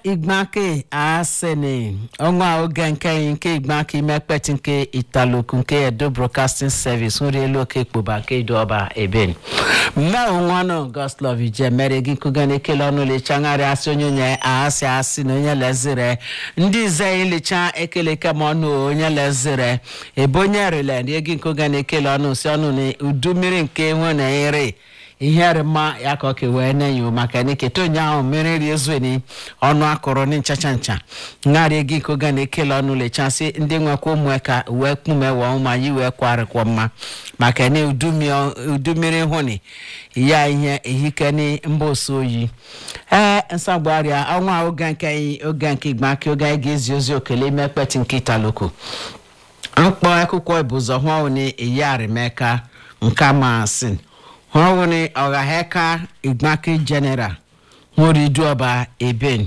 igbake asene ọnwa oge nke nke igbake imekpeti nke italoku nke edo broadcasting service nri elu oke ikpoba nke idu ọba eben mme onwanụ goslov ije mere gị nkụga na-ekele ọnụ lechagharị asị onye nye asị asị na onye lezire ndị ize ilicha ekele kem ọnụ onye lezire ebe onye rile rie gị nkụga na-ekele ọnụ si ọnụ na udu mmiri nke nwe na ere ihe rịma ya ka ọ ka wee na-enyo maka na eketa onye ahụ mmiri ri ezueni ọnụ akụrụ ni nchacha ncha ngharị gị koga na ekele ọnụ lechasị ndị nwekwa ụmụ ka wee kpume wọ ma yi wee kwarịkwa mma maka na udu mmiri hụni ya ihe ehike ni mba osu oyi ee nsagbarịa ọnwa oge nke anyị oge nke igbake oge anyị ga-ezi ozi okele ime ekpeti nke italoko mkpọ akwụkwọ ibụzọ hụ ni eyiarimeka nke amasin hɔwone ɔghahɛka igbake general horiduɔba eben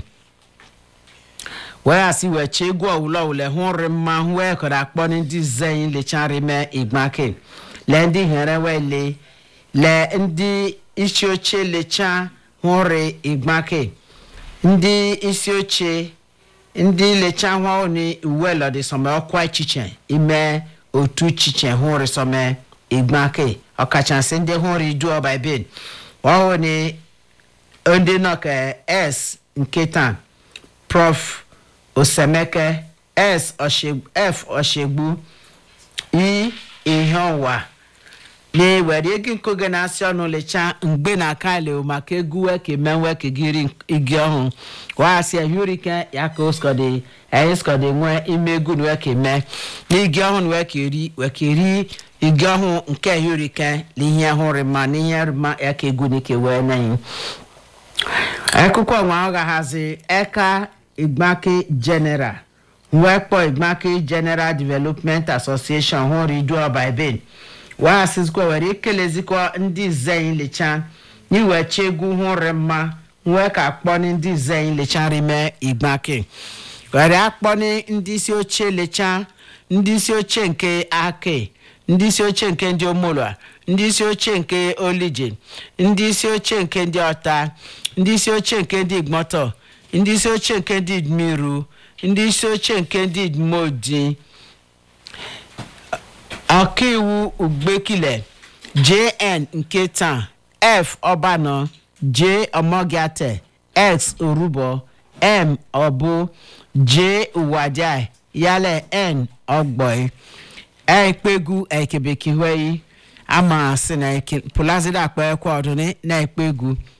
wẹ́yàsí wẹ̀kyẹ́ egu ọ̀wùlọ̀wùlẹ̀ hún rìmà hún wẹ́ẹ̀ kọ̀dà kpọ́ ní ndí zẹ́yìn lẹ́kyẹ́ rìmẹ́ igbake lẹ́ ndí hẹ̀rẹ́ wẹ́ lé lẹ́ ndí isioche lẹ́kyẹ́ hún rì igbake ndí isioche ndí lẹ́kyẹ́ hún ní ìwé lọ́dí sọmẹ́ ọkọ̀ echiche ime otu chiche hún rì sọmẹ́ igbake ọkachasị ndị hụrụ idu ọba eben ọhụụ ni ndị nọ ka s nke taa prof osemeke s f ọshegbu i ihe ọwa na-ewere ego nkoge na-asị ọnụ lecha mgbe na kale maka egwu weke menwe kegiri igi ọhụụ wahasị ehurike ya ka oskọdị anyị skọdị nwee ime egwu na weke mee n'igi ọhụụ weke ri weke ri igi ọhụụ nke ehurike na ihe hụrụ ma na ihe rịma ya ka egwu n'ike wee neghị akụkọ nwa ọ gaghazi eka igbake general wee kpọọ igbake general development association hụrụ idu ọba eben wahasịzikwa were ikelezikwa ndị zeyin lecha n'iwechi egwu hụrụ mma wee ka akpọni ndị zeyin lecha rime igbake were akpọni ndị isi oche lecha ndị isi oche nke ake ndị isi oche nke ndị omolua ndị isi oche nke olije ndị isi oche nke ndị ọta ndị isi oche nke ndị igbọtọ ndị isi oche nke ndị miru ndị isi oche nke ndị modi ọkaiwu ugbekile jn nke taa f ọbanọ j ọmọgiate x orubo m ọbụ j uwadia yálẹ n ọgbọị ekpegu ekebekiweyi ama si na pulazida akpa ekwe ọdụni na ekpegu